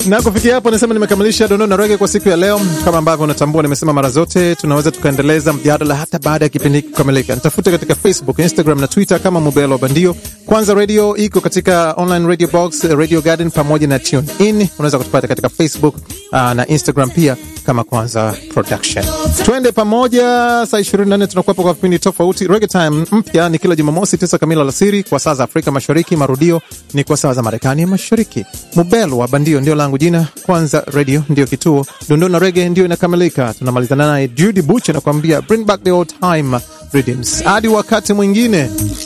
na kufikia hapo nasema nimekamilisha dondoo na rege kwa siku ya leo. Kama ambavyo unatambua, nimesema mara zote tunaweza tukaendeleza mjadala hata baada ya kipindi hiki kukamilika. Nitafute katika Facebook, Instagram na Twitter kama Mubelo Bandio. Kwanza Radio iko katika online radio box, Radio Garden pamoja na Tune In. Unaweza kutupata katika Facebook uh, na Instagram pia kama Kwanza Production. Twende pamoja, saa 24 tunakuwepo kwa vipindi tofauti. Reggae Time mpya ni kila Jumamosi tisa kamili alasiri kwa saa za Afrika Mashariki, marudio ni kwa saa za Marekani ya Mashariki. Mubelo wa Bandio ndio langu jina. Kwanza Radio ndio kituo, dondoo na rege ndio inakamilika. Tunamalizana naye Judy Buch anakuambia bring back the old time rhythms. Hadi wakati mwingine.